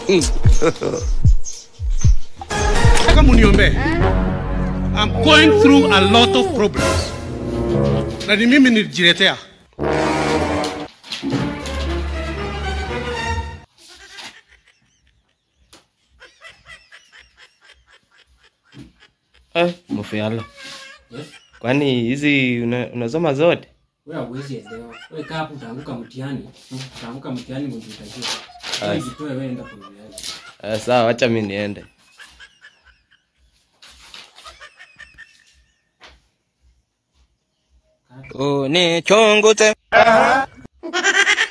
Nataka muniombee. I'm going through a lot of problems. Na ni mimi nilijiletea. Eh, Mufyalo. Yes. Kwani hizi una, unasoma zote? Wewe huwezi elewa. Wewe kaa hapo utaanguka mtihani. Utaanguka mtihani ndio utajua. Ai. Wewe jitoe wewe enda kwa yale. Eh, sawa, wacha mimi niende. Unichunguze.